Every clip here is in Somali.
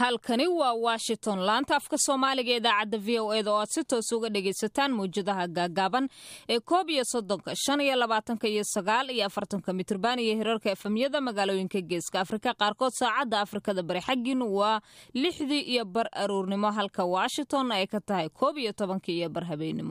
halkani waa washington laanta afka soomaaliga idaacadda v o eda oo aad si toos uga dhagaysataan mawjadaha gaagaaban ee koob iyo soddonka shan iyo labaatanka iyo sagaal iyo afartanka mitrban iyo hirarka efemyada magaalooyinka geeska afrika qaarkood saacadda afrikada bari xaggiinu waa lixdii iyo bar aruurnimo halka washington ay ka tahay koob iyo tobankii iyo bar habeenimo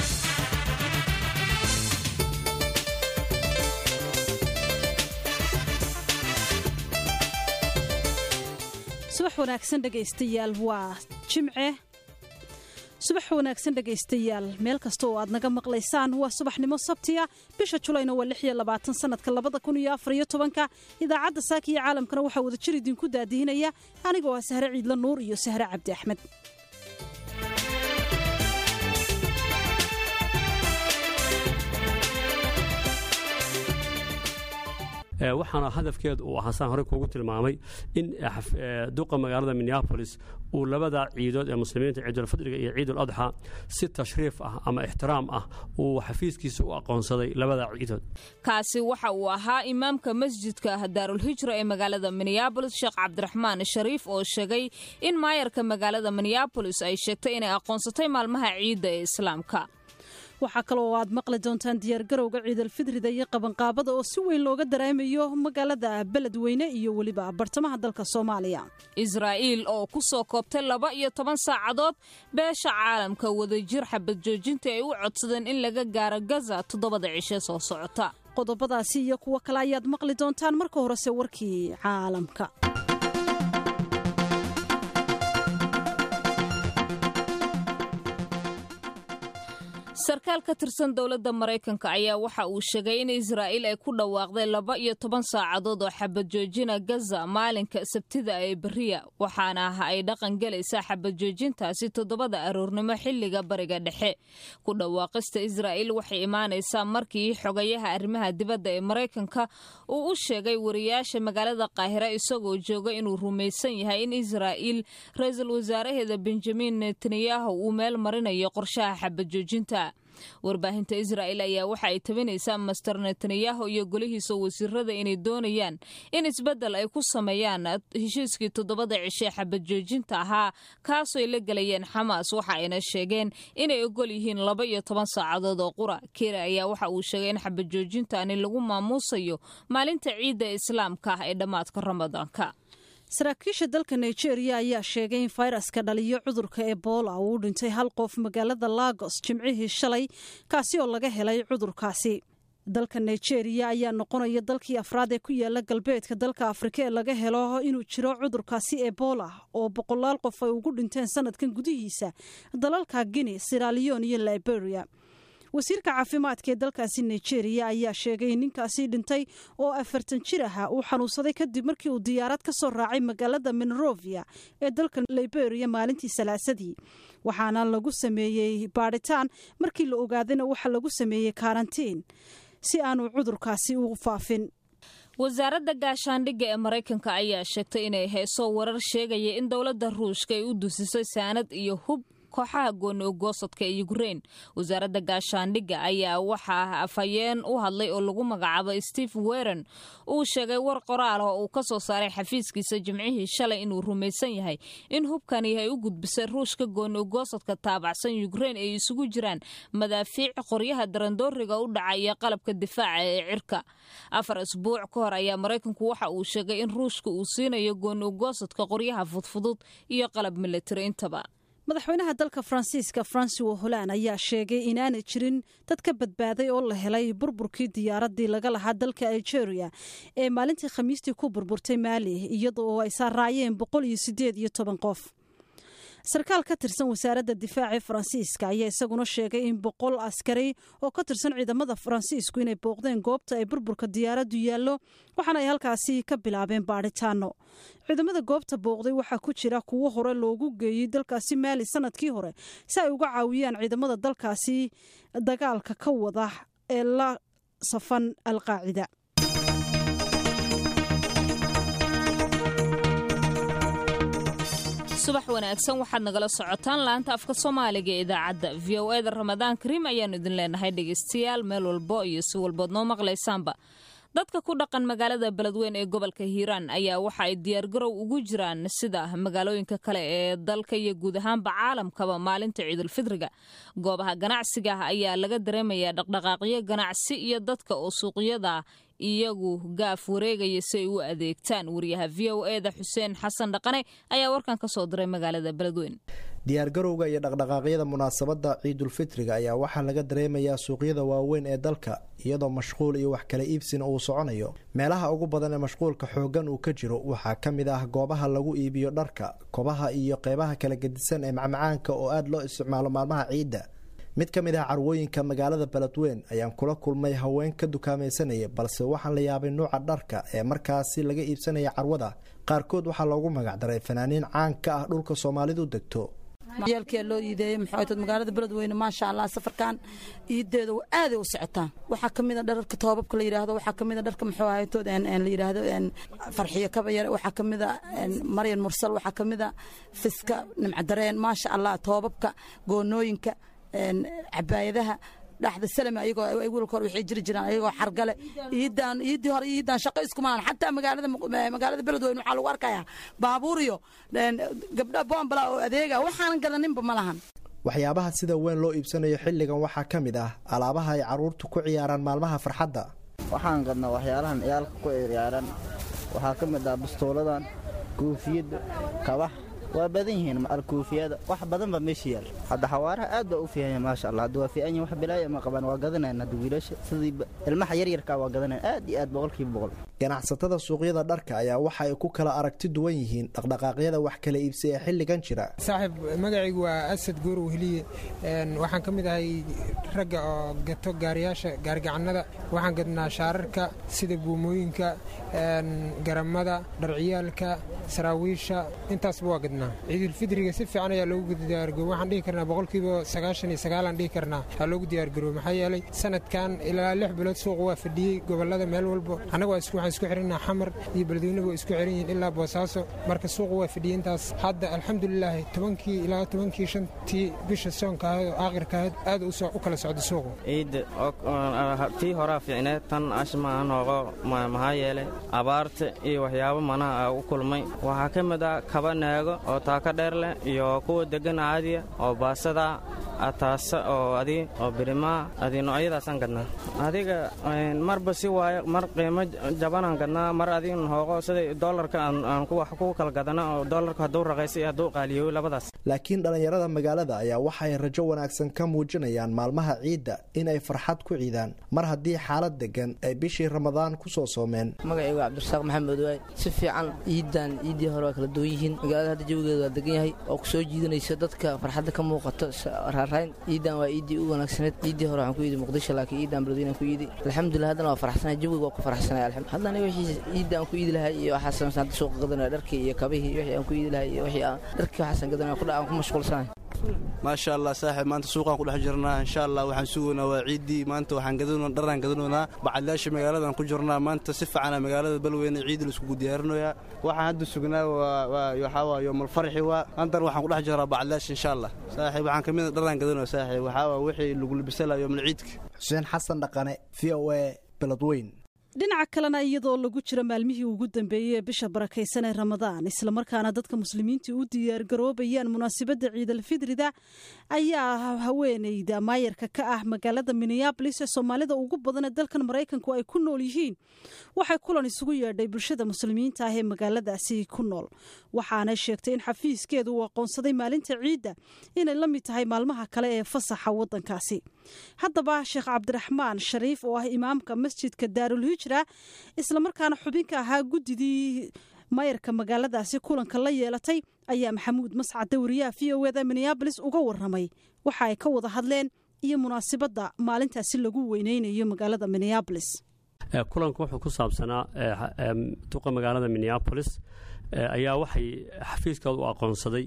subax wanaagsan dhegaystayaal waa jimce subax wanaagsan dhegaystayaal meel kasta oo aad naga maqlaysaan waa subaxnimo sabtiya bisha julayna waa lix iyo labaatan sanadka labada kun iyo afar iyo tobanka idaacadda saaka iyo caalamkana waxaa wadajir idinku daadiinaya anigoo ah sahre ciidla nuur iyo sahre cabdi axmed waxaana hadafkeedu uu ahaa saan horey kuugu tilmaamay in duqa magaalada minneabolis uu labada ciidood ee muslimiinta ciidulfadriga iyo ciidul adxa si tashriif ah ama ixtiraam ah uu xafiiskiisa u aqoonsaday labada ciidood kaasi waxa uu ahaa imaamka masjidka daarulhijra ee magaalada minneabolis sheekh cabdiraxmaan shariif oo sheegay in maayarka magaalada minneabolis ay sheegtay inay aqoonsatay maalmaha ciidda ee islaamka waxaa kaloo aad maqli doontaan diyaargarowga ciidalfidrida iyo qabanqaabada oo si weyn looga dareemayo magaalada beledweyne iyo weliba bartamaha dalka soomaaliya israa'iil oo ku soo koobtay laba iyo toban saacadood beesha caalamka wadajir xabad joojinta ay u codsadeen in laga gaaro gaza toddobada cishe soo socota qodobadaasi iyo kuwo kale ayaad maqli doontaan marka horese warkii caalamka sarkaal ka tirsan dowladda maraykanka ayaa waxa uu sheegay in israa'iil ay ku dhawaaqday laba iyo toban saacadood oo xabad joojina gaza maalinka sabtida ee beriya waxaana ah ay dhaqan gelaysaa xabad joojintaasi toddobada aroornimo xilliga bariga dhexe ku dhawaaqista israa'iil waxay imaanaysaa markii xogayaha arrimaha dibadda ee maraykanka uu u sheegay wariyaasha magaalada qaahira isagoo jooga inuu rumaysan yahay in israa'iil ra-iisul wasaaraheeda benjamin netanyahu uu meel marinayo qorshaha xabad joojinta warbaahinta israa'il ayaa waxa ay tabinaysaa master netanyahu iyo golihiisa wasiirada inay doonayaan in isbeddel ay ku sameeyaan heshiiskii toddobada cishe xabad joojinta ahaa kaasooy la gelayeen xamaas waxa ayna sheegeen inay ogol yihiin laba iyo toban saacadood oo qura keri ayaa waxa uu sheegay in xabad joojintaani lagu maamuusayo maalinta ciidda islaamka ah ee dhammaadka ramadaanka saraakiisha dalka nigeria ayaa sheegay in fayraska dhaliyo cudurka ebola uu u dhintay hal qof magaalada lagos jimcihii shalay kaasi oo laga helay cudurkaasi dalka nigeria ayaa noqonaya dalkii afraad ee ku yaala galbeedka dalka afrika ee laga helo inuu jiro cudurkaasi ebola oo boqolaal qof ay ugu dhinteen sanadkan gudihiisa dalalka guinea siralion iyo liberia wasiirka caafimaadka ee dalkaasi nigeria ayaa sheegay in ninkaasi dhintay oo afartan jir aha uu xanuunsaday kadib markii uu diyaarad ka soo raacay magaalada monrovia ee dalka liberia maalintii salaasadii waxaana lagu sameeyey baadhitaan markii la ogaadayna waxaa lagu sameeyey karantiin si aanu cudurkaasi u faafin wasaaradda gaashaandhigga ee maraykanka ayaa sheegtay inay hayso warar sheegaya in dowladda ruushka ay u dusisay saanad iyo hub kooxaha gooni ogoosadka ee ukrein wasaaradda gaashaandhigga ayaa waxaa afhayeen u hadlay oo lagu magacaabo steve weren uu sheegay war qoraal oo uu ka soo saaray xafiiskiisa jimcihii shalay inuu rumaysan yahay in hubkani ay u gudbisay ruushka gooni ogoosadka taabacsan ukrein ay isugu jiraan madaafiic qoryaha darandooriga u dhaca iyo qalabka difaaca ee cirka afar isbuuc ka hor ayaa maraykanku waxa uu sheegay in ruushka uu siinayo gooni ogoosadka qoryaha fudfudud iyo qalab militari intaba madaxweynaha dalka faransiiska francois holland ayaa sheegay inaanay jirin dad ka badbaaday oo la helay burburkii diyaaradii laga lahaa dalka algeria ee maalintii khamiistii ku burburtay maali iyada oo ay saaraayeen boqol iyo sideed iyo toban qof sarkaal ka tirsan wasaaradda difaaca ee faransiiska ayaa isaguna sheegay in boqol askari oo ka tirsan ciidamada faransiisku inay booqdeen goobta ay burburka diyaaraddu yaallo waxaana ay halkaasi ka bilaabeen baadhitaano ciidamada goobta booqday waxaa ku jira kuwo hore loogu geeyey dalkaasi maali sanadkii hore si ay uga caawiyaan ciidamada dalkaasi dagaalka ka wada ee la safan alqaacida subax wanaagsan waxaad nagala socotaan laanta afka soomaaliga ee idaacadda v o eda ramadaan kariim ayaannu idin leenahay dhegaystayaal meel walbo iyo si walbood noo maqlaysaanba dadka ku dhaqan magaalada beledweyn ee gobolka hiiraan ayaa waxa ay diyaargarow ugu jiraan sida magaalooyinka kale ee dalka iyo guud ahaanba caalamkaba maalinta ciidulfidriga goobaha ganacsiga ah ayaa laga dareemayaa dhaqdhaqaaqyo ganacsi iyo dadka oo suuqyada iyagu gaaf wareegaya si ay u adeegtaan wariyaha v o eda xuseen xasan dhaqane ayaa warkan ka soo diray magaalada beledweyn diyaargarowga iyo dhaqdhaqaaqyada munaasabadda ciidulfitriga ayaa waxaa laga dareemayaa suuqyada waaweyn ee dalka iyadoo mashquul iyo wax kala iibsina uu soconayo meelaha ugu badan ee mashquulka xooggan uu ka jiro waxaa ka mid ah goobaha lagu iibiyo dharka kobaha iyo qeybaha kala gedisan ee macmacaanka oo aada loo isticmaalo maalmaha ciidda mid ka mid ah carwooyinka magaalada beledweyn ayaan kula kulmay haween ka dukaamaysanaya balse waxaan la yaabay nuuca dharka ee markaasi laga iibsanaya carwada qaarkood waxaa loogu magacdaray fanaaniin caan ka ah dhulka soomaalidu degto yaalkia loo iideeyey maxayd magaalada beledweyne maasha allah safarkan iideeda aaday u socotaan waxaa ka mida dhararka toobabka la yidhaahdo waxaa ka mida dharka muxuu ahaytood la yidhaahdo farxiyo kabayare waxaa ka mida maryan mursal waxaa ka mida fiska nimcadareen maasha allah toobabka goonooyinka cabaayadaha dhaxda salame ayagoo wiilka hore waxay jiri jiraan ayagoo xargale iidaan iidii hore iidaan shaqo isku maahan xataa magaalada magaalada beledweyne waxaa lagu arkayaa baabuur iyo gabdha boombala oo adeega waxaanan gadaninba ma lahan waxyaabaha sida weyn loo iibsanayo xilligan waxaa ka mid ah alaabaha ay carruurtu ku ciyaaraan maalmaha farxadda waxaan gadnaa waxyaalahan ciyaalka ku ciyaaran waxaa ka mid ah bastooladan koofiyadda kabax waa badan yihiin alkuufiyada wax badan baa meesha yaal hadda xawaaraha aad baa u fiican yahay maasha allah hadda waa fiican yihin wax bilaaya ma qabaan waa gadanayn hadda wiilasha sidii ilmaha yaryarkaa waa gadanayn aad iyo aad boqolkiiba boqol ganacsatada suuqyada dharka ayaa waxa ay ku kala aragti duwan yihiin dhaqdhaqaaqyada wax kala iibsi ee xilligan jira saaxiib magacaygu waa asad goorow heliye waxaan ka mid ahay ragga oo gato gaariyaasha gaarigacannada waxaan gadnaa shaararka sida buumooyinka garamada dharciyaalka saraawiisha intaasba waa gadnaa ciidulfidriga si fiican ayaa loogu diyaargaro waxaan dhihi karnaa boqolkiiba sagaashan iyo sagaalaan dhihi karnaa aa loogu diyaargarooy maxaa yeelay sanadkan ilaa lix bilood suuqa waa fadhiyey gobollada meel walbo annaga waxaan isku xirinaa xamar iyo beledweyne waa isku xiran yihiin ilaa boosaaso marka suuqa waa fadhiyey intaas hadda alxamdulilaahi tobankii ilaa tobankii shantii bisha soonka ahayd oo aakhirka ahayd aad u kala socda suuqu ciidda tii horaa fiicneed tan ashmaa nooqo maxaa yeelay abaarta iyo waxyaabo manaha u kulmay waxaa ka mid ah kaba naago oo taaka dheer leh iyo kuwa deggan caadiya oo baasada ataasa oo adi oo birimaa adi noocyadaasaan gadnaa adiga marba si waayo mar qiimo jabanaan gadnaa mar adiga hooqo sida doolarka aan wax ku kala gadana oo doolarka hadduu raqaysa iyo hadduu qaaliyoy labadaas laakiin dhallinyarada magaalada ayaa waxay rajo wanaagsan ka muujinayaan maalmaha ciidda inay farxad ku ciidaan mar haddii xaalad degan ay bishii ramadaan ku soo soomeen magacaygu cabdirasaaq maxamed waay si fiican ciidan ciiddii hore waa kala duwan yihiin magaalada hadda jawigeeda waa degan yahay oo ku soo jiidanaysa dadka farxadda ka muuqato raarayn ciidan waa ciiddii u wanaagsaneed ciiddii hore waxaan ku yidi muqdisho laakiin ciidan beledweyne ku yidi alxamdulillah haddana waa faraxsanay jawiga waa ku faraxsanay haddana wixii ciidda aan ku iidi lahay iyo waxaa samaysan hadda suuqa gadanaya dharkii iyo kabihii wixii aan ku iidi lahay iyo wixii aan dharkii waxaasan gadanaya kudha aan ku mashquulsanahay maasha allah saaxiib maanta suuqaan ku dhex jirnaa insha allah waxaan sugaynaa waa ciiddii maanta waxaan gadan dharaan gadanoonaa bacadlaasha magaaladan ku jirnaa maanta si fiicana magaalada balweyne ciidda laiskugu diyaarinoyaa waxaan hadda sugnaa waxaa waa yoomal farxi waa antan waxaan ku dhex jiraa bacadlaasha insha allah saaxiib waxaan kamid dharaan gadanoya saaxiib waxaa waa wixii lagu libisala yoomal ciidka xuseen xasan dhaqane v o a beledweyn dhinaca kalena iyadoo lagu jiro maalmihii ugu dambeeyey ee bisha barakaysan ee ramadaan islamarkaana dadka muslimiinta u diyaargaroobayaan munaasabadda ciidalfidrida ayaa haweeneyda maayarka ka ah magaalada minneabolis ee soomaalida ugu badan ee dalkan maraykanku ay ku nool yihiin waxay kulan isugu yeedhay bulshada muslimiinta ah ee magaaladaasi ku nool waxaanay sheegtay in xafiiskeedu uu aqoonsaday maalinta ciidda inay la mid tahay maalmaha kale ee fasaxa waddankaasi haddaba sheekh cabdiraxmaan shariif oo ah imaamka masjidka daarulhijra islamarkaana xubinka ahaa guddidii mayarka magaaladaasi kulanka la yeelatay ayaa maxamuud mascade wariyaha v o eda minneabolis uga waramay waxa ay ka wada hadleen iyo munaasibadda maalintaasi lagu weyneynayo magaalada minneabolis kulanku wuxuu ku saabsanaa duqa magaalada minneabolis ayaa waxay xafiiskooda u aqoonsaday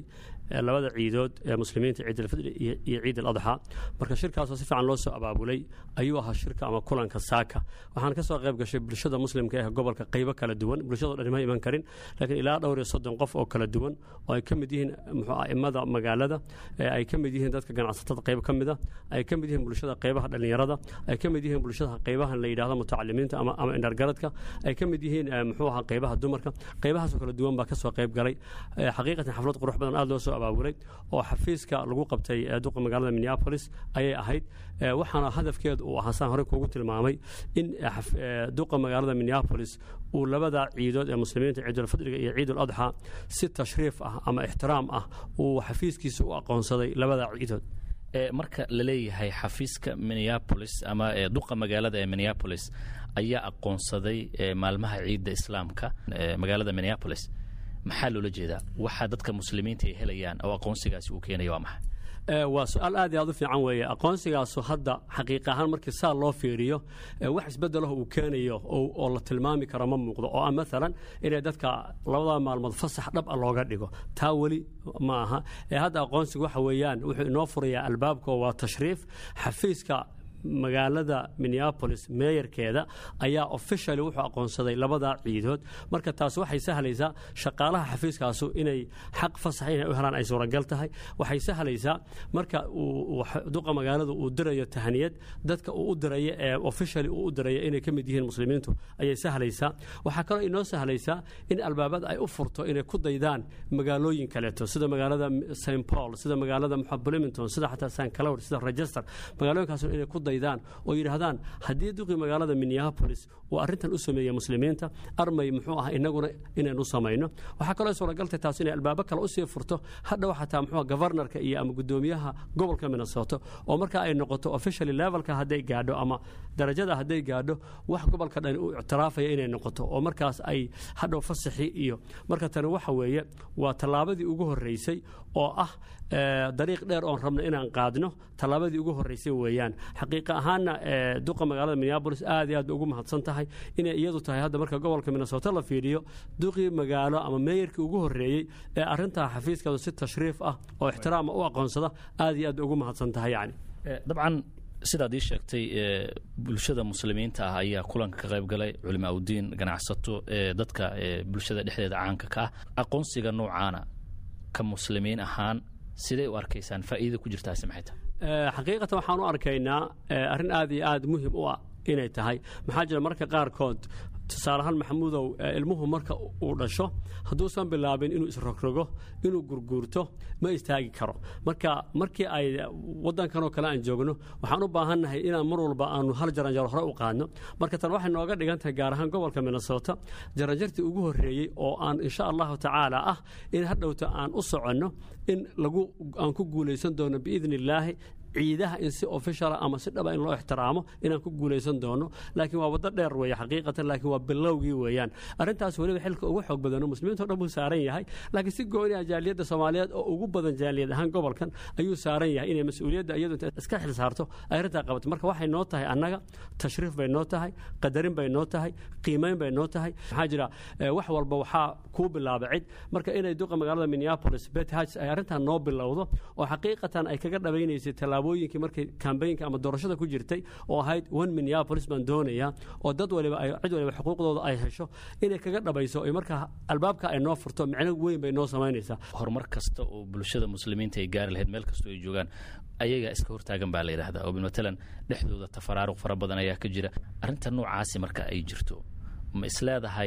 labada ciidood ee muslimiinta ciid alfidri iyo ciid aladxa marka shirkaasoo si fiican loo soo abaabulay ayuu ahaa shirka ama kulanka saaka waxaan ka soo qayb gashay bulshada muslimka ee gobolka qaybo kala duwan bulshadoo dhan ma iman karin laakiin ilaa dhowr iyo soddon qof oo kala duwan oo ay ka mid yihiin muxuu aimada magaalada ay ka mid yihiin dadka ganacsatada qayb ka mida ay ka mid yihiin bulshada qaybaha dhallinyarada ay ka mid yihiin bulshada qaybaha la yidhahdo mutacalimiinta ama ama indhargaradka ay ka mid yihiin muxuu ahaa qaybaha dumarka qaybahaasoo kala duwan baa ka soo qayb galay xaqiiqatan xaflad qurux badan aad loo soo abaabulay oo xafiiska lagu qabtay duqa magaalada minneapolis ayay ahayd waxaana hadafkeedu uu ahaa saan horey kuugu tilmaamay in duqa magaalada minneapolis uu labada ciidood ee muslimiinta ciidulfidriga iyo ciidul adxa si tashriif ah ama ixtiraam ah uu xafiiskiisa u aqoonsaday labada ciidood marka la leeyahay xafiiska minneapolis ama duqa magaalada ee minneapolis ayaa aqoonsaday maalmaha ciidda islaamka magaalada minneapolis maxaa loola jeedaa waxaa dadka muslimiinta ay helayaan oo aqoonsigaasi uu keenaya waa maxay waa su-aal aad iyo aad u fiican weeye aqoonsigaasu hadda xaqiiq ahaan markii saa loo fiiriyo wax isbedelaho uu keenayo oo la tilmaami karo ma muuqdo oo ah maalan inay dadka labada maalmood fasax dhab a looga dhigo taa weli ma aha hadda aqoonsiga waxa weeyaan wuxuu inoo furayaa albaabka waa tashriif xafiiska magaalada minneapolis meeyarkeeda ayaa officially wuxuu aqoonsaday labada ciidood marka taas waxay sahlaysaa shaqaalaha xafiiskaasu inay xaq fasax inay u helaan ay suuragal tahay waxay sahlaysaa marka duqa magaalada uu dirayo tahaniyad dadka uu u diraya ee officially uu u diraya inay ka mid yihiin muslimiintu ayay sahlaysaa waxaa kaloo inoo sahlaysaa in albaabada ay u furto inay ku daydaan magaalooyin kaleeto sida magaalada st paul sida magaalada bloomington sida xataa st cloud sida register magaalooyinkaas inay ku daydaan oo yidhaahdaan haddii duqii magaalada minneapolis uu arrintan u sameeya muslimiinta armay muxuu ah inaguna inaynu samayno waxaa kaloo suuragaltay taas inay albaabo kale usii furto hadhow xataa muxuu governorka iyo ama guddoomiyaha gobolka minnesota oo markaa ay noqoto officially levelka hadday gaadho ama darajada hadday gaadho wax gobolka dhan uu ictiraafaya inay noqoto oo markaas ay hadhow fasaxi iyo marka tani waxa weeye waa tallaabadii ugu horreysay oo ah dariiq dheer oon rabno inaan qaadno tallaabadii ugu horreysay weeyaan xaqiiqa ahaanna duqa magaalada minneapolis aad iyo aad bay ugu mahadsan tahay inay iyadu tahay hadda marka gobolka minnesota la fiiriyo duqii magaalo ama meeyarkii ugu horreeyey ee arrintaa xafiiskaadu si tashriif ah oo ixtiraama u aqoonsada aad iyo aad bay ugu mahadsan tahay yacni dabcan sidaad ii sheegtay bulshada muslimiinta ah ayaa kulanka ka qayb galay culimo awdiin ganacsato dadka bulshada dhexdeeda caanka ka ah aqoonsiga noocaana ka muslimiin ahaan siday u arkaysaan faa'iida ku jirtaasi maxay tahay xaqiiqatan waxaan u arkaynaa arrin aad iyo aad muhim u ah inay tahay maxaa jira marka qaarkood tusaaleahaan maxamuudow ilmuhu marka uu dhasho hadduusan bilaabin inuu isrogrogo inuu gurguurto ma istaagi karo marka markii ay wadankanoo kale aan joogno waxaan u baahannahay inaan mar walba aanu hal jaranjaro hore u qaadno marka tan waxay nooga dhigan tahay gaar ahaan gobolka minnesota jaranjartii ugu horreeyey oo aan insha allahu tacaala ah in hadhowta aan u soconno in lagu aan ku guulaysan doono biidni illaahi ciidaha in si officiala ama si dhaba in loo ixtiraamo inaan ku guulaysan doono laakiin waa waddo dheer weeye xaqiiqatan laakiin waa bilowgii weeyaan arrintaas weliba xilka ugu xoog badano muslimiinto dhan buu saaran yahay laakiin si gooni ah jaaliyadda soomaaliyeed oo ugu badan jaaliyad ahaan gobolkan ayuu saaran yahay inay mas-uuliyadda iyadu inta iska xil saarto ay arrintaa qabato marka waxay noo tahay annaga tashriif bay noo tahay qadarin bay noo tahay qiimayn bay noo tahay maxaa jira wax walba waxaa kuu bilaaba cid marka inay duqa magaalada minneapolis bet hajs ay arrintan noo bilowdo oo xaqiiqatan ay kaga dhabaynaysay tallaabooyinkii markay kambaynka ama doorashada ku jirtay oo ahayd one minneapolis baan doonayaa oo dad waliba ay cid waliba xuquuqdooda ay hesho inay kaga dhabayso ay markaa albaabka ay noo furto micno weyn bay noo samaynaysaa horumar kasta oo bulshada muslimiinta ay gaari lahayd meel kastoo ay joogaan ayagaa iska hortaagan baa la yidhahdaa oo matalan dhexdooda tafaraaruq fara badan ayaa ka jira arrinta noocaasi marka ay jirto ma isleedahay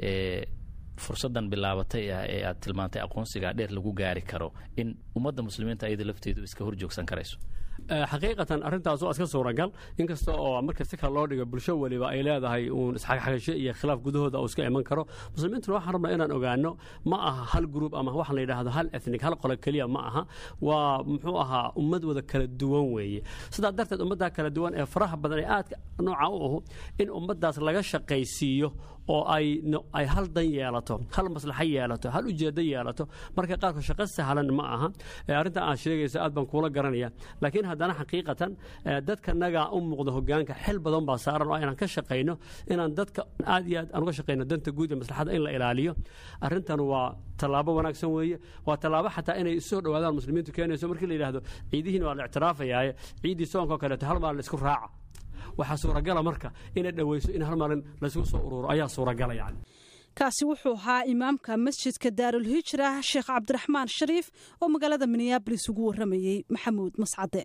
fursaddan bilaabatay ah ee aad tilmaantay aqoonsigaa dheer lagu gaari karo in ummadda muslimiinta ayada lafteedu iska hor joogsan karayso xaqiiqatan arrintaas waa iska suuragal inkasta oo marka si kale loo dhigo bulsho weliba ay leedahay uun isxagxagasho iyo khilaaf gudahooda uu iska iman karo muslimiintuna waxaan rabnaa inaan ogaano ma aha hal gruub ama waxaan la yidhaahdo hal ethnic hal qolo keliya ma aha waa muxuu ahaa ummad wada kala duwan weeye sidaa darteed ummaddaa kala duwan ee faraha badan ee aadka nooca u ahu in ummaddaas laga shaqaysiiyo oo ay hal dan yeelato hal maslaxo yeelato hal ujeedo yeelato marka qaarkood shaqo sahlan ma aha arrinta aad sheegaysa aad baan kuula garanaya laakiin haddana xaqiiqatan dadkanaga u muuqda hogaanka xil badan baa saaran oo inaan ka shaqayno inaan dadka aad iyo aad aan uga shaqayno danta guud ee maslaxada in la ilaaliyo arrintan waa tallaabo wanaagsan weeye waa tallaabo xataa inay isoo dhowaadaan muslimiintu keenayso markii la yidhahdo ciidihiin waa la ictiraafayaaye ciiddii soonka oo kaleeto hal maalin laisku raaca waxaa suuragala marka inay dhoweyso in hal maalin laysku soo ururo ayaa suuragala yani kaasi wuxuu ahaa imaamka masjidka daarulhijra sheekh cabdiraxmaan shariif oo magaalada minneabolis ugu warramayey maxamuud mascade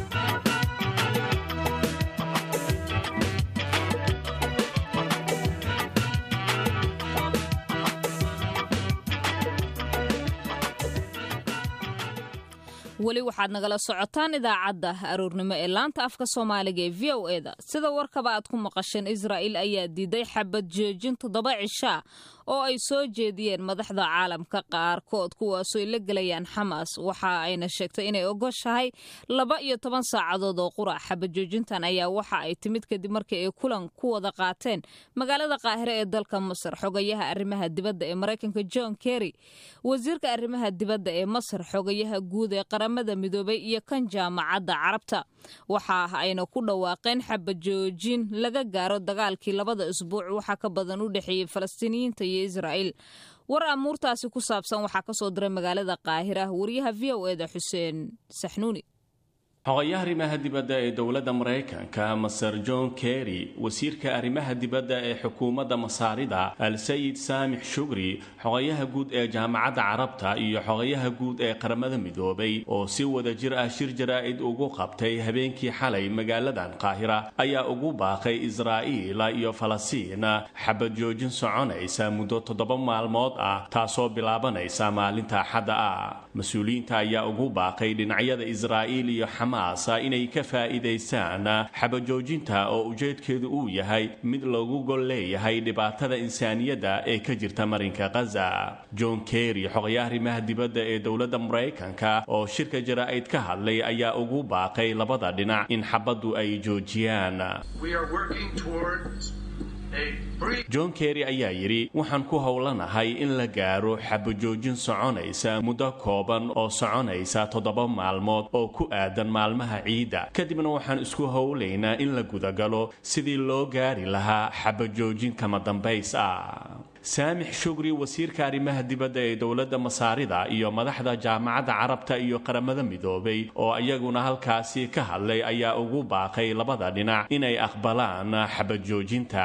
weli waxaad nagala socotaan idaacadda aroornimo ee laanta afka soomaaliga ee v o eda sida warkaba aad ku maqasheen israa'il ayaa diiday xabad joojin toddoba cishaa oo ay soo jeediyeen madaxda caalamka qaarkood kuwaasoo ay la gelayaan xamaas waxa ayna sheegtay inay ogoshahay laba iyo toban saacadood oo qura xabad joojintan ayaa waxa ay timid kadib markii ay kulan ku wada qaateen magaalada qaahire ee dalka masar xogayaha arrimaha dibadda ee maraykanka john kerry wasiirka arrimaha dibadda ee masar xogayaha guud ee qaramada midoobay iyo kan jaamacadda carabta waxa ayna ku dhawaaqeen xabad joojin laga gaaro dagaalkii labada isbuuc waxa ka badan u dhexeeyey falastiiniyiinta iyo israa'iil war amuurtaasi ku saabsan waxaa ka soo diray magaalada qaahira wariyaha v o eda xuseen saxnuuni xogayaha arrimaha dibadda ee dowladda maraykanka maser john kerry wasiirka arrimaha dibadda ee xukuumadda masaarida al-sayid saamix shugri xogayaha guud ee jaamacadda carabta iyo xogayaha guud ee qaramada midoobay oo si wada jir ah shir jaraa'id ugu qabtay habeenkii xalay magaaladan qaahira ayaa ugu baaqay israa'iil iyo falastiin xabad joojin soconaysa muddo toddoba maalmood ah taasoo bilaabanaysa maalinta axadda ah mas-uuliyiinta ayaa ugu baaqay dhinacyada israa'iil iyo inay ka faa'iidaystaan xabajoojinta oo ujeedkeedu uu yahay mid loogu gol leeyahay dhibaatada insaaniyadda ee ka jirta marinka khaza john kerry xogayaha arrimaha dibadda ee dowladda maraykanka oo shirka jaraa'id ka hadlay ayaa ugu baaqay labada dhinac in xabaddu ay joojiyaan john kerry ayaa yidhi waxaan ku howlanahay in la gaaro xabajoojin soconaysa muddo kooban oo soconaysa toddoba maalmood oo ku aadan maalmaha ciidda kadibna waxaan isku howlaynaa in la gudagalo sidii loo gaari lahaa xabajoojin kama dambays ah saamix shugri wasiirka arrimaha dibadda ee dowladda masaarida iyo madaxda jaamacadda carabta iyo qaramada midoobay oo iyaguna halkaasi ka hadlay ayaa ugu baaqay labada dhinac inay aqbalaan xabajoojinta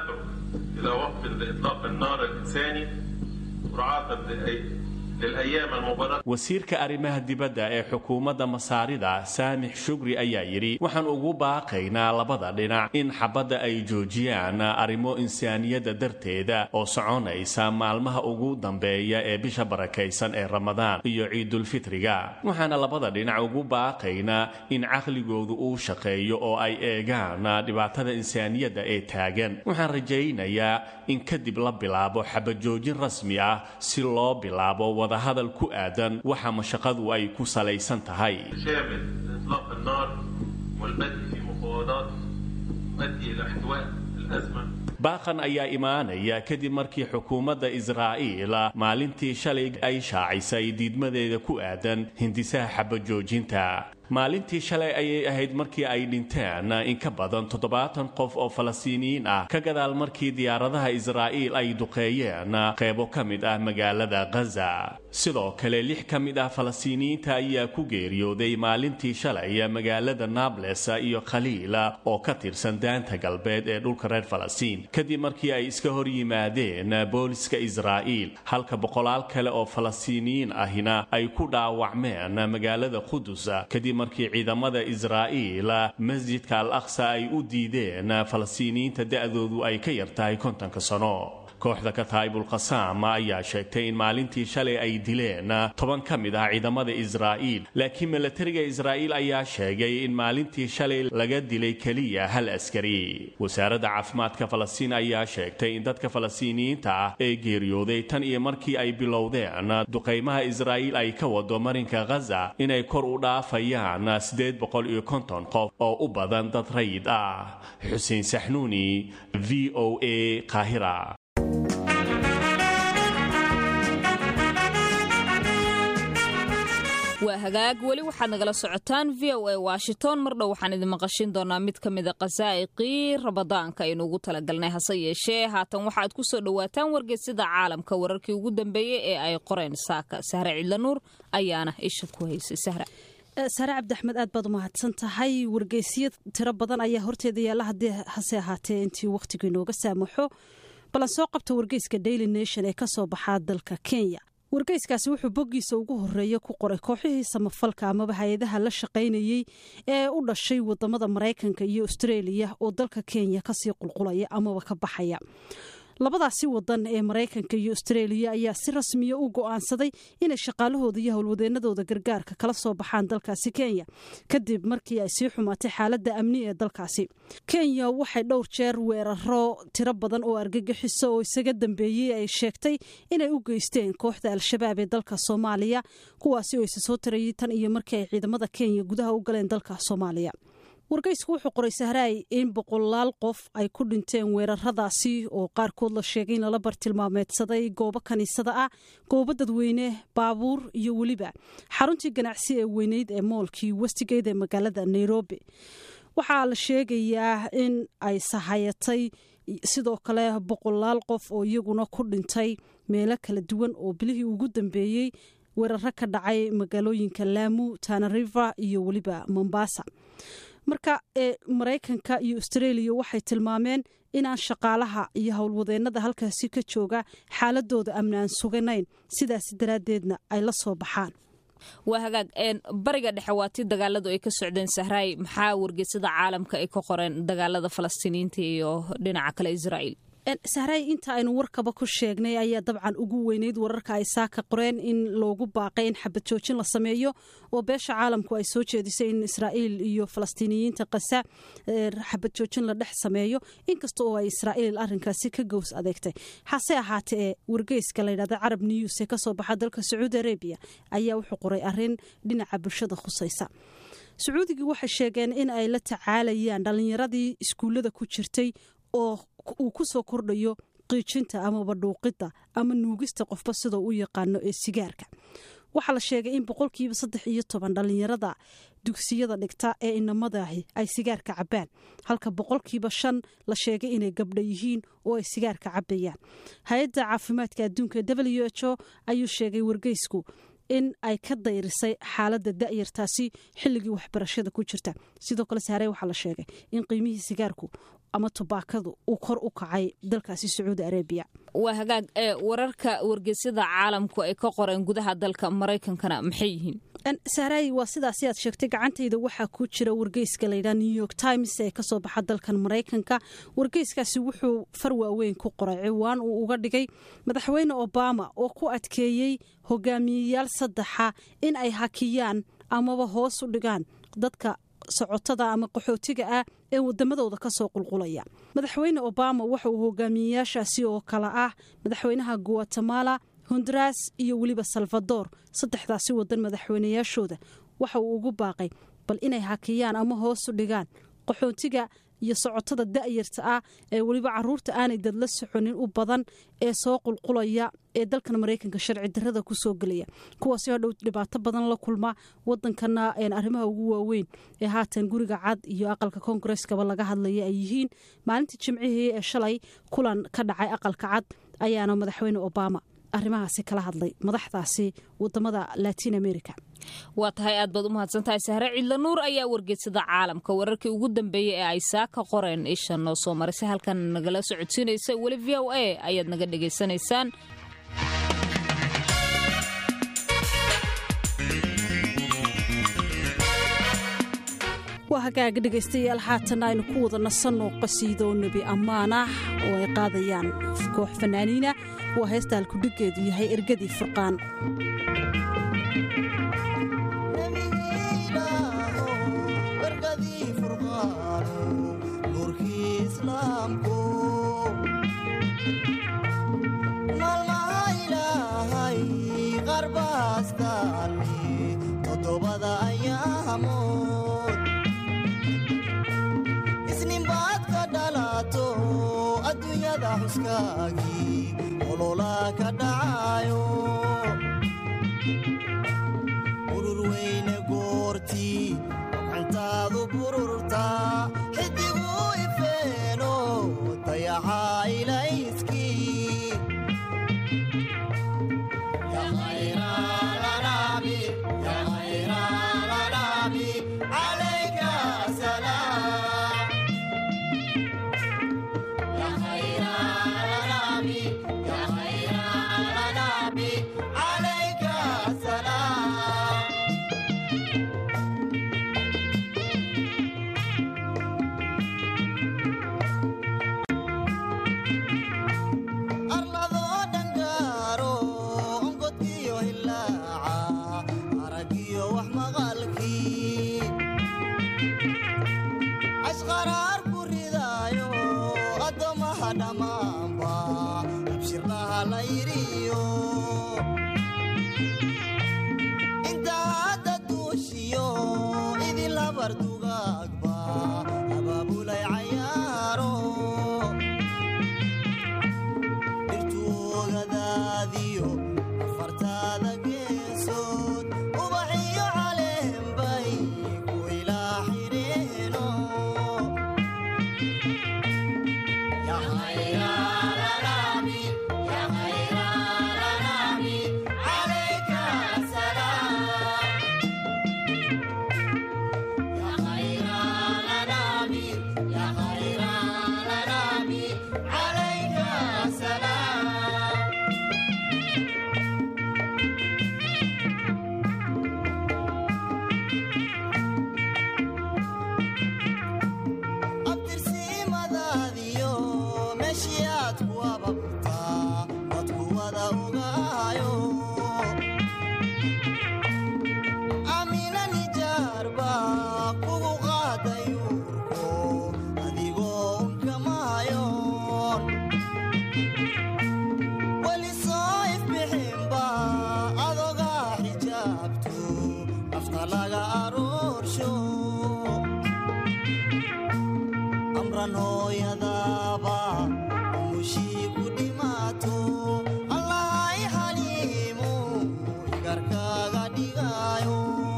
wasiirka arrimaha dibadda ee xukuumadda masaarida saamix shugri ayaa yidhi waxaan ugu baaqaynaa labada dhinac in xabadda ay joojiyaan arrimo insaaniyadda darteeda oo soconaysa maalmaha ugu dambeeya ee bisha barakaysan ee ramadaan iyo ciidulfitriga waxaana labada dhinac ugu baaqaynaa in caqligoodu uu shaqeeyo oo ay eegaan dhibaatada insaaniyadda ee taagan waxaan rajaynayaa in kadib la bilaabo xabajoojin rasmi ah si loo bilaabo wadahadal ku aadan waxa mashaqadu ay ku salaysan tahay baaqan ayaa imaanaya kadib markii xukuumadda israa'iil maalintii shalay ay shaacisay diidmadeeda ku aadan hindisaha xabajoojinta maalintii shalay ayay ahayd markii ay dhinteen in ka badan toddobaatan qof oo falastiiniyiin ah ka gadaal markii diyaaradaha israa'iil ay duqeeyeen qeybo ka mid ah magaalada khaza sidoo kale lix ka mid ah falastiiniyiinta ayaa ku geeriyooday maalintii shalay magaalada nables iyo khaliil oo ka tirsan daanta galbeed ee dhulka reer falastiin kadib markii ay iska hor yimaadeen booliska israa'iil halka boqolaal kale oo falastiiniyiin ahina ay ku dhaawacmeen magaalada qudus kadib markii ciidamada israa'iil masjidka al aqsa ay u diideen falastiiniyiinta da'doodu ay ka yartahay kontonka sano kooxda kataa'ibul qasaam ayaa sheegtay in maalintii shalay ay dileen toban ka mid ah ciidamada israa'iil laakiin milatariga israa'iil ayaa sheegay in maalintii shalay laga dilay keliya hal askari wasaaradda caafimaadka falastiin ayaa sheegtay in dadka falastiiniyiinta ah ee geeriyooday tan iyo markii ay bilowdeen duqaymaha israa'iil ay ka wado marinka khaza inay kor u dhaafayaan siddeed boqol iyo konton qof oo u badan dad rayid ah xuseen saxnuuni v o a qaahira waa hagaag weli waxaad nagala socotaan v o a washington mar dhow waxaan idin maqashin doonaa mid ka mida khasaa'iqii rabadaanka aynu ugu talagalnay hase yeeshee haatan waxaad ku soo dhowaataan wargeysyada caalamka wararkii ugu dambeeyey ee ay qoreen saaka sahre cidlanuur ayaana isha ku haysay sahra sare cabdiaxmed aad baad umahadsan tahay wargeysyo tiro badan ayaa horteeda yaalla haddii hase ahaatee intii wakhtigu inooga saamaxo balan soo qabta wargeyska daily nation ee kasoo baxaa dalka kenya wargeyskaasi wuxuu boggiisa ugu horeeya ku qoray kooxihii samafalka amaba hay-adaha la shaqaynayey ee u dhashay wadamada maraykanka iyo austreeliya oo dalka kenya kasii qulqulaya amaba ka baxaya labadaasi wadan ee maraykanka iyo austreeliya ayaa si rasmiya u go'aansaday inay shaqaalahooda iyo howlwadeenadooda gargaarka kala soo baxaan dalkaasi kenya kadib markii ay sii xumaatay xaaladda amni ee dalkaasi kenya waxay dhowr jeer weeraro tiro badan oo argagixiso oo isaga dambeeyey ay sheegtay inay u geysteen kooxda al-shabaab ee dalka soomaaliya kuwaasi oo isa soo tarayay tan iyo markii ay ciidamada kenya gudaha u galeen dalka soomaaliya wargeysku wuxuu qoray sahraay in boqolaal qof ay ku dhinteen weeraradaasi oo qaarkood la sheegay in lala bartilmaameedsaday goobo kaniisada ah goobo dadweyne baabuur iyo weliba xaruntii ganacsi ee weyneyd ee moolkii westigate ee magaalada nairobi waxaa la sheegayaa in ay sahayatay sidoo kale boqolaal qof oo iyaguna ku dhintay meelo kala duwan oo bilihii ugu dambeeyey weeraro ka dhacay magaalooyinka laamu tanariva iyo weliba mombasa marka ee maraykanka iyo austreeliya waxay tilmaameen inaan shaqaalaha iyo howlwadeenada halkaasi ka jooga xaaladooda amnaan suganayn sidaas daraaddeedna ay la soo baxaan waa hagaag bariga dhexe waa tii dagaaladu ay ka socdeen sahraay maxaa wargeysada caalamka ay ka qoreen dagaalada falastiiniyiinta iyo dhinaca kale israa'iil sahraay inta aynu warkaba ku sheegnay ayaa dabcan ugu weyneyd wararka ay saaka qoreen in loogu baaqay in xabad joojin la sameeyo oo beesha caalamku ay soo jeedisay in israa'iil iyo falastiiniyiinta kasa xabad joojin la dhex sameeyo inkasta oo ay israa'iil arrinkaasi ka gows adeegtay hase ahaatee ee wargeyska layidhahda carab news ee kasoo baxa dalka sacuudi arabiya ayaa wuxuu qoray arrin dhinaca bulshada khusaysa sacuudigii waxay sheegeen in ay la tacaalayaan dhallinyaradii iskuullada ku jirtay oo uu ku soo kordhayo qiijinta amaba dhuuqidda ama nuugista qofba sidoo u yaqaano ee sigaarka waxaa la sheegay in boqolkiiba saddex iyo toban dhallinyarada dugsiyada dhigta ee inamadahi ay sigaarka cabbaan halka boqolkiiba shan la sheegay inay gabdha yihiin oo ay sigaarka cabbayaan hay-adda caafimaadka adduunka w h o ayuu sheegay wargeysku in ay ka dayrisay xaaladda da'yartaasi xilligii waxbarashada ku jirta sidoo kale saarey waxaa la sheegay in qiimihii sigaarku ama tubaakadu uu kor u kacay dalkaasi sacuudi arabiya waa hagaag ee wararka wargeysyada caalamku ay ka qoreen gudaha dalka maraykankana maxay yihiin sahraay waa sidaasi aad sheegtay gacantayda waxaa ku jira wargeyska layidhaha new york times ee kasoo baxa dalkan maraykanka wargeyskaasi wuxuu far waaweyn ku qoray ciwaan uu uga dhigay madaxweyne obama oo ku adkeeyey hogaamiyeyaal saddexa in ay hakiyaan amaba hoos u dhigaan dadka socotada ama qaxootiga ah ee wadamadooda kasoo qulqulaya madaxweyne obama waxa uu hogaamiyeyaashaasi oo kale ah madaxweynaha guatemala honduras iyo weliba salvador saddexdaasi wadan madaxweyneyaashooda waxa uu ugu baaqay bal inay hakiyaan ama hoosu dhigaan qaxootiga iyo socotada da'yarta ah ee weliba caruurta aanay dadla soconin u badan ee soo qulqulaya ee dalkan maraykanka sharci darada kusoo gelaya kuwaasi hadhow dhibaato badan la kulma wadankana arrimaha ugu waaweyn ee haatan guriga cad iyo aqalka koongareskaba laga hadlaya ay yihiin maalintii jimcihii ee shalay kulan ka dhacay aqalka cad ayaana madaxweyne obama arrimahaasi kala hadlay madaxdaasi wadamada latin america waa tahay aad baad u mahadsantahay sahre cidla nuur ayaa wargeysada caalamka wararkii ugu dambeeyey ee ay saaka qoreen isha noo soo marisay halkan nagala socodsiinaysa weli v o a ayaad naga dhegaysanaysaan waa hagaaga dhegaystayaal haatan aynu ku wada nasanno qasiido nebi ammaan ah oo ay qaadayaan koox fanaaniina waa heesta halkudhiggeedu yahay ergadii furqaan isninbaad ka dhalato adduunyada xuskaagii olola ka dhacayo urur dhammaanba abshirlaha la yidhiyo inta hadda duushiyo idin labar dugaagba abaabulay cayaaro dhirtuugadaadiyo afartaada geesood ubaxiyo caleenbay ku ilaa xidheeno abtirsiimadaadiyo meeshii aad ku ababtaa dadku wada ogaayo amina nijaarba kugu qaaday uurko adigoo unkamaayoon weli soo ifbixinba adogaa xijaabto nafta laga aroorsho amran hooyadaaba umushii ku dhimaato allahay xaliimu igarkaaga dhigaayo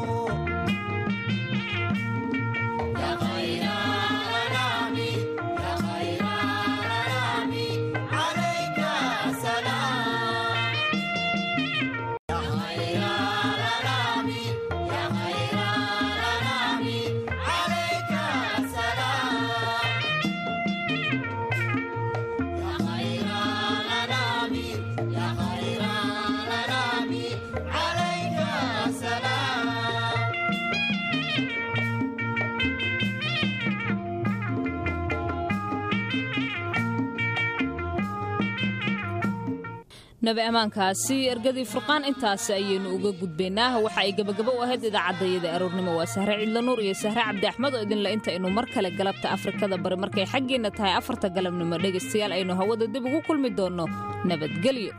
nabi ammaankaasi ergadii furqaan intaasi ayaynu uga gudbaynaa waxa ay gebagabo u ahayd idaacadayada aroornimo waa sahre cidla nuur iyo sahre cabdi axmed oo idinle inta aynu mar kale galabta afrikada bari markay xaggeenna tahay afarta galabnimo dhegaystayaal aynu hawada dib ugu kulmi doonno nabadgelyo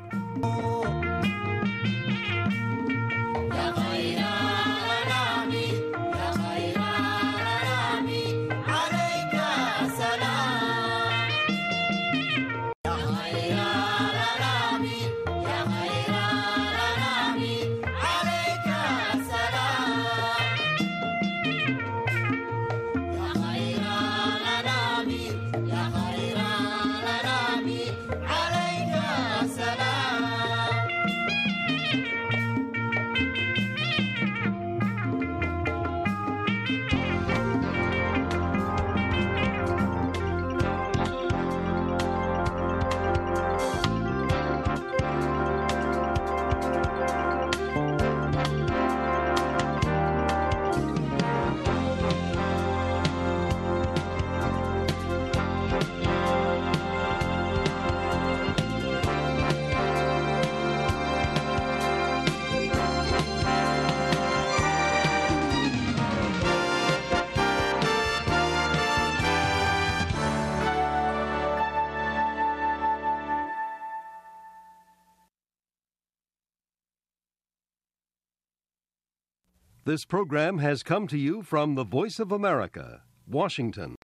This program has come to you from the Voice of America, Washington.